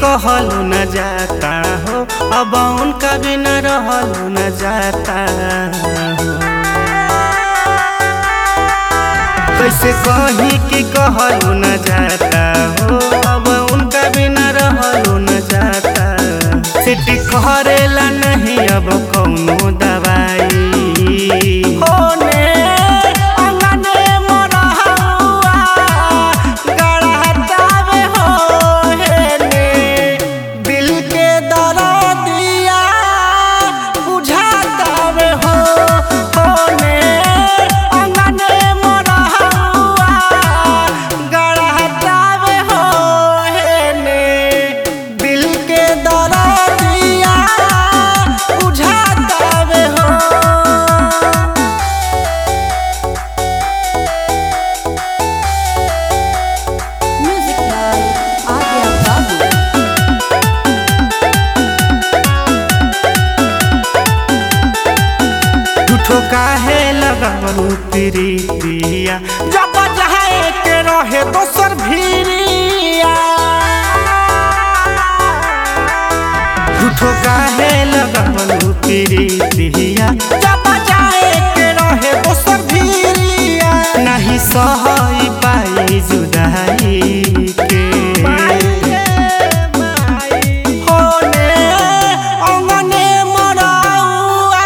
कहलू न जाता हो अब उनका बिना रहलू न जाता हो कैसे कही कि कहलू न जाता हो अब उनका बिना रहलू न जाता सिटी करेला नहीं अब कौनो दवाई होने अंगने मोरहुआ गड़हतावे हो हेने दिल के दरदिया बुझातावे हो होने अंगने मोरहुआ गड़हतावे हो हेने दिल के दरदिया बुझातावे हो Music by Adya Babu. झूठो काहे लगावू प्रीतिया जब चाहे के रहे दोसर भीरिया झूठो काहे लगावू प्रीतिया जब चाहे के रहे दोसर भीरिया नहीं सहई पाई जुदाई के होने अंगने मोरहुआ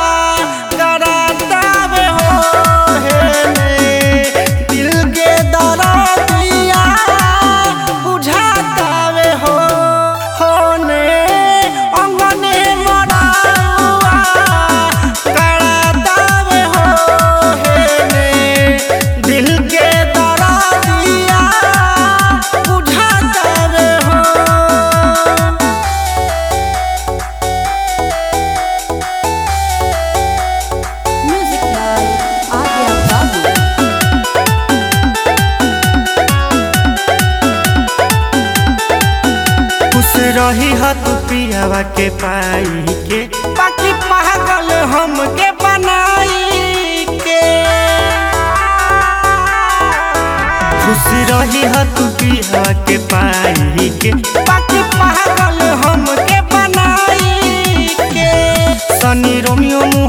गड़ातावे हो हेने दिल के दरदिया बुझातावे हो होने अंगने मोरहुआ गड़ातावे हो हेने दिल के दरदिया बुझातावे हो Music by Adya Babu. खुश रही ह तू पियावा के पाई के बाकी पागल हम के बनाई के खुश रही ह तू पियावा के पाई के बाकी पागल हम के बनाई के सनी रोमियो